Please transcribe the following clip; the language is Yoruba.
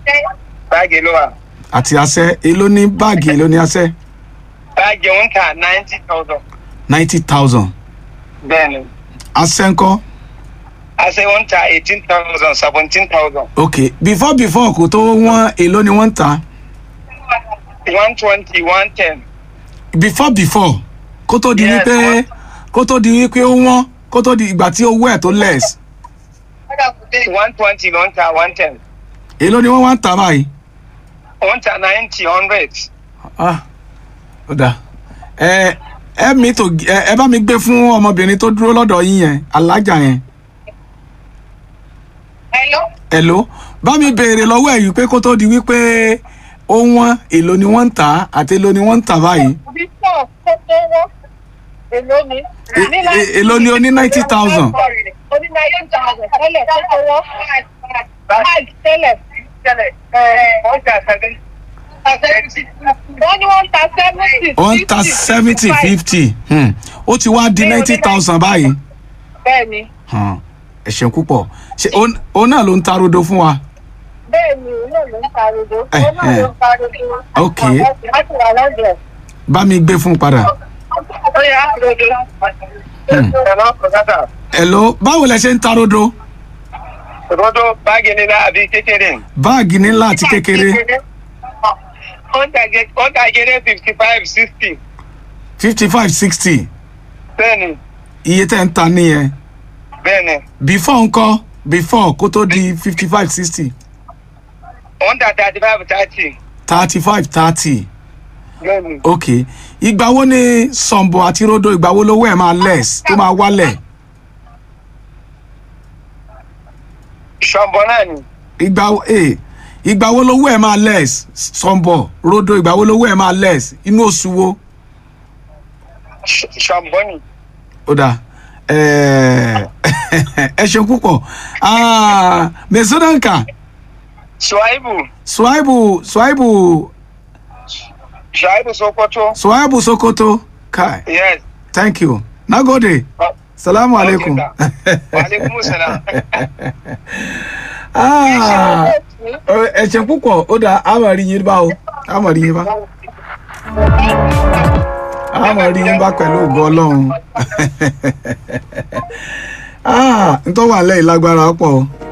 báàgì ló wà àti asẹ́ èló ní báàgì èló ní asẹ́ báàgì ń ta ninety thousand ninety thousand bẹ́ẹ̀ ni asẹ́ ńkọ́ àṣẹ ń ta eighteen thousand seventeen thousand ok before before kò tó wọ́n èló ni wọ́n ń ta one twenty one ten before before kó tó di Yes, wípé wọ́n- kó tó di wípé ó wọ́n kó tó di ìgbà tí owó ẹ̀ tó less one twenty ló ń ta one ten èló ni wọ́n wá ń ta báyìí. ó ń ta ninety hundred ah ó dáa ẹ ẹ mi tó ẹ ẹ bá mi gbé fún ọmọbìnrin tó dúró lọ́dọ̀ yín yẹn alájà yẹn Hello. ẹ̀ló bá mi béèrè lọ́wọ́ ẹ̀ yìí pé kó tó di wípé ó wọ́n èló ni wọ́n ń tà á àti èló ni wọ́n ń tà báyìí Bísọ̀ tó tó wọ́. Èló ni? E- e- èló ni o ní 90,000? O ní ninety thousand tẹ́lẹ̀ tó tó wọ́. Báàgì tẹ́lẹ̀. ó ń ta seven Wọ́n ní wọ́n ń ta seventy. wọ́n ń ta seventy fifty ó ti wá di ninety thousand báyìí Bẹ́ẹ̀ni. Hmm, ẹ ṣeun púpọ̀ ṣe òun- òun náà ló ń ta rodo fún wa Bẹ́ẹ̀ni, òun náà ló ń ta rodo. Eh, Òun náà ló ń ta rodo. Ok. Láti wà lọ́dọ̀. bá mi gbé fún un padà Ó yà rodo. ẹ̀rọ kọ̀ọ̀kátà ẹ̀ló báwo lẹ ṣe ń ta rodo rodo báàgì nílá àbí kékeré báàgì ńlá àti kékeré ó ń ta gé- ó ń ta géré fifty five sixty fifty five sixty bẹ́ẹ̀ ni iye tẹ́ ń ta nìyẹn bẹ́ẹ̀ ni before ńkọ́ before kó tó di fifty five sixty ó ń ta thirty five thirty thirty five thirty bẹ́ẹ̀ ni ok ìgbà wo ni sọ̀nbọ̀ àti rodo ìgbà wo lówó ẹ̀ máa less tó máa wálẹ̀ ṣọ̀bọ̀ náà ni ìgbà wo eh, ìgbà wo lówó ẹ̀ máa less sọ̀nbọ̀ rodo ìgbà wo lówó ẹ̀ máa less inú oṣù wo Ṣ- ṣọ̀bọ̀ ni ó dáa ẹ ẹ ṣeun púpọ̀ Ah, mesodanka ṣùáìbù swaibu swaibu ṣùáìbù sokoto swaibu sokoto kai yes thank you nagode salamu alaikum waaleykum salaam. Ah, ẹ ṣeun púpọ̀ ó dáa a máa rí yín bá o a máa rí yín bá a máa rí yín bá pẹ̀lú ògo ọlọ́run Ah, n tó wà lẹ́yìn lágbára pọ̀ o.